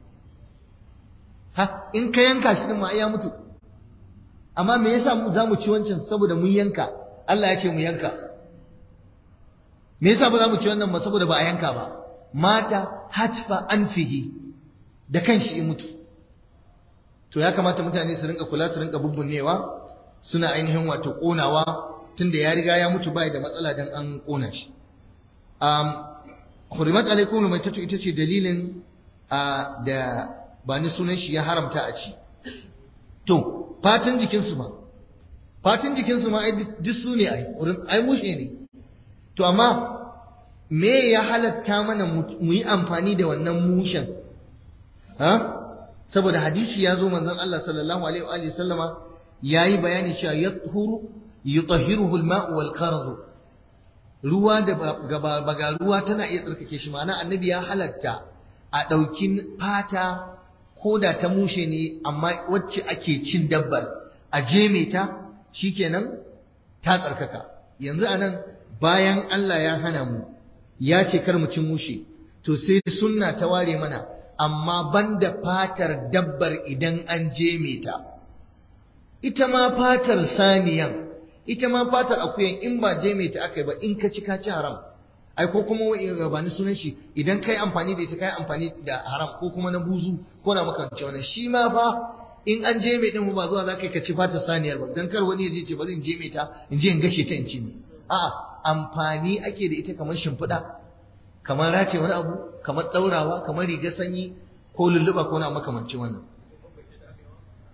ha in ka yanka shi din ma ya mutu amma me yasa mu za mu ci wancan saboda mun yanka Allah ya ce mu yanka me yasa ba za mu ci wannan ba saboda ba a yanka ba mata hatfa anfihi da kanshi ya mutu to ya kamata mutane su rinka kula su rinka bubbunnewa suna ainihin wato konawa tunda ya riga ya mutu bai da matsala dan an kona shi um hurimat alaikum mai tatu ita ce dalilin da ba ni sunan shi ya haramta a ci to fatan jikinsu ma fatan jikinsu ma duk su ne ai ai mushe ne to amma me ya halatta mana mu yi amfani da wannan mushen ha saboda hadisi ya zo manzon Allah sallallahu alaihi wa sallama yayi bayani cewa yathuru yutahhiruhu al-ma'u wal qarz ruwa da baga ruwa tana iya tsarkake shi ma'ana annabi ya halatta a ɗauki fata ko da ta mushe ne amma wacce ake cin dabbar a jeme ta shikenan ta tsarkaka yanzu anan bayan Allah ya hana mu ya ce kar mu cin mushe to sai sunna ta ware mana amma banda fatar dabbar idan an jeme ta ita ma fatar saniyan ita ma fatar akuyan in ba jeme ta aka yi ba in ka ci ka ci haram ai ko kuma ba ni sunan shi idan kai amfani da ita kai amfani da haram ko kuma na buzu ko na makamci wannan shi ma fa in an je mai din ba zuwa zaka ka ci fata saniyar ba dan kar wani ya je ce bari in je mai ta in je in gashe ta in ci ne a'a amfani ake da ita kamar shimfiɗa kamar rataye wani abu kamar ɗaurawa kamar riga sanyi ko lulluɓa ko na makamancin wannan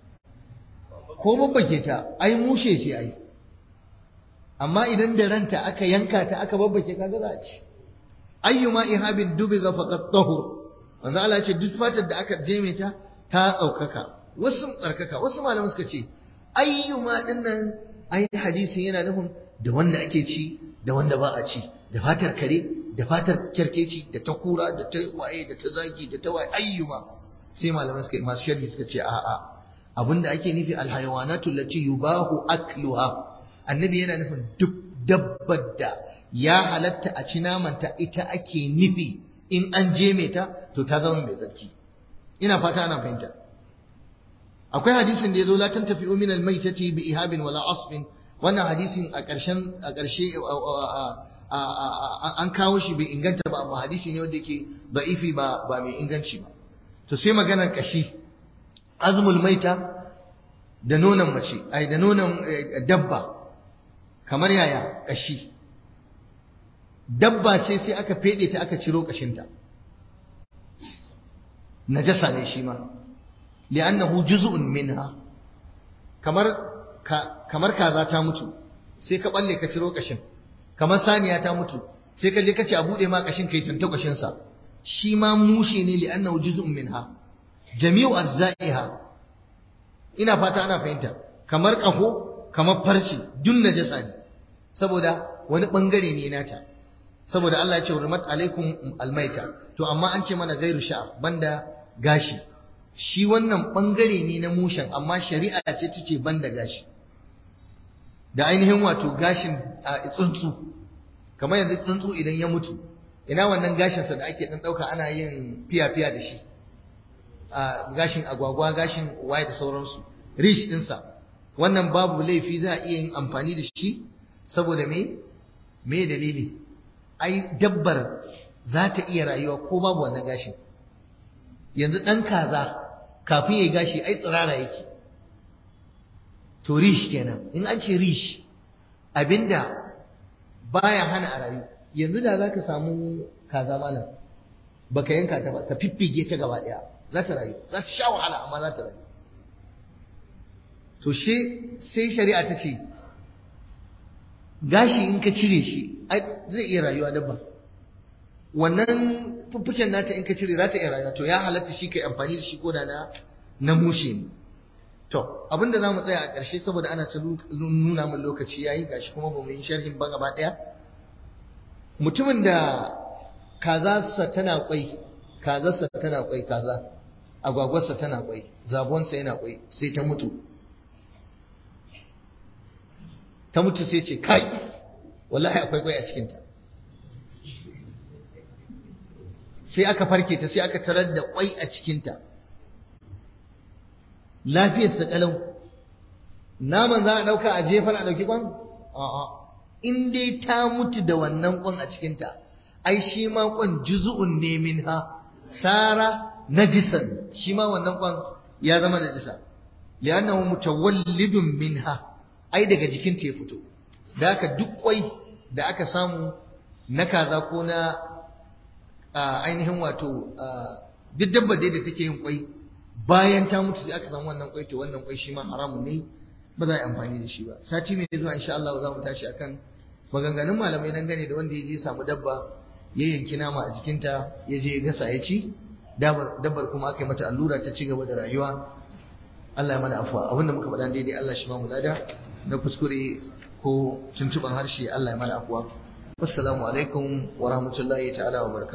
ko babbake ta ai mushe ce ai amma idan da ranta aka yanka ta aka babbake kaga za a ci ayyuma ihabin dubiga faqad tahur manzo Allah ce duk fatar da aka jeme ta ta tsaukaka wasu tsarkaka wasu malaman suka ce ayyuma dinnan ai hadisin yana nufin da wanda ake ci da wanda ba a ci da fatar kare da fatar kyarkeci da ta kura da ta waye da ta zagi da ta waye ayyuma sai malaman suka masu sharhi suka ce a'a abinda ake nufi alhayawanatu lati yubahu akluha annabi yana nufin duk dabbar da ya halatta a ci namanta ita ake nufi in an jeme ta to ta zama mai tsarki ina fata ana fahimta akwai hadisin da ya zo la tantafi min al-maitati bi ihabin wala asbin wannan hadisin a ƙarshen a ƙarshe an kawo shi bai inganta ba amma hadisi ne wanda yake da'ifi ba ba mai inganci ba to sai maganar kashi azmul maita da nonon mace ai da nonon dabba kamar yaya kashi dabba ce sai aka fede ta aka ciro kashinta najasa ne shi ma li'annahu juz'un minha kamar kamar kaza ta mutu sai ka balle ka ciro kashin kamar saniya ta mutu sai ka je ka ce a bude ma kashin kai tanta kashin sa shi ma mushe ne li'annahu juz'un minha jami'u ajza'iha ina fata ana fahimta kamar kafo kamar farce dun najasa ne saboda wani bangare ne nata saboda Allah ya ce hurmat alaikum almaita to amma an ce mana gairu sha'r banda gashi shi wannan bangare ne na mushen amma shari'a ce ta ce banda gashi da ainihin wato gashin a tsuntsu kamar yanzu tsuntsu idan ya mutu ina wannan gashinsa da ake dan dauka ana yin fiya-fiya da shi a gashin agwagwa gashin waye da sauransu rish dinsa wannan babu laifi za a iya yin amfani da shi saboda me me dalili ai dabbar za ta iya rayuwa ko babu wannan gashin yanzu ɗan kaza kafin ya gashi ai tsirara yake to rish kenan in an ce rish abinda baya hana a rayu yanzu da za ka samu kaza malam baka yanka ta ba ka fiffige ta gaba ɗaya za ta rayu za ta sha wahala amma za ta rayu to sai shari'a ta ce gashi in ka cire shi zai iya rayuwa dabba wannan fuffucen nata in ka cire za ta iya rayuwa to ya halatta shi kai amfani da shi ko da na na mushe ne to abinda za mu tsaya a ƙarshe saboda ana ta nuna min lokaci yayi gashi kuma ba mu yi sharhin ba gaba ɗaya mutumin da kazarsa tana kwai kazarsa tana kwai kaza agwagwarsa tana kwai zabonsa yana kwai sai ta mutu ta mutu sai ce kai wallahi akwai kwai a cikinta sai aka farke ta sai aka tarar da kwai a cikinta lafiyarsa kalau naman za a ɗauka a jefar a ɗauki kwan? a'a in dai ta mutu da wannan kwan a cikinta ai shi ma kwan juzu'un ne minha sara najisan shi ma wannan kwan ya zama najisa li'annahu mutawallidun minha ai daga jikinta ya fito da haka duk kwai da aka samu na kaza ko na ainihin wato duk dabba dai da take yin kwai bayan ta mutu sai aka samu wannan kwai to wannan kwai shi ma haramun ne ba za a yi amfani da shi ba sati mai zuwa insha Allah za mu tashi akan maganganun malamai dangane da wanda ya je samu dabba ya yanki nama a jikinta ya je ya gasa ya ci dabbar kuma aka yi mata allura ta ci gaba da rayuwa Allah ya mana afuwa abinda muka faɗa daidai Allah shi ma mu lada na kuskure ko tuntuban harshe Allah ya mana afuwa assalamu alaikum wa rahmatullahi ta'ala wa barakatuh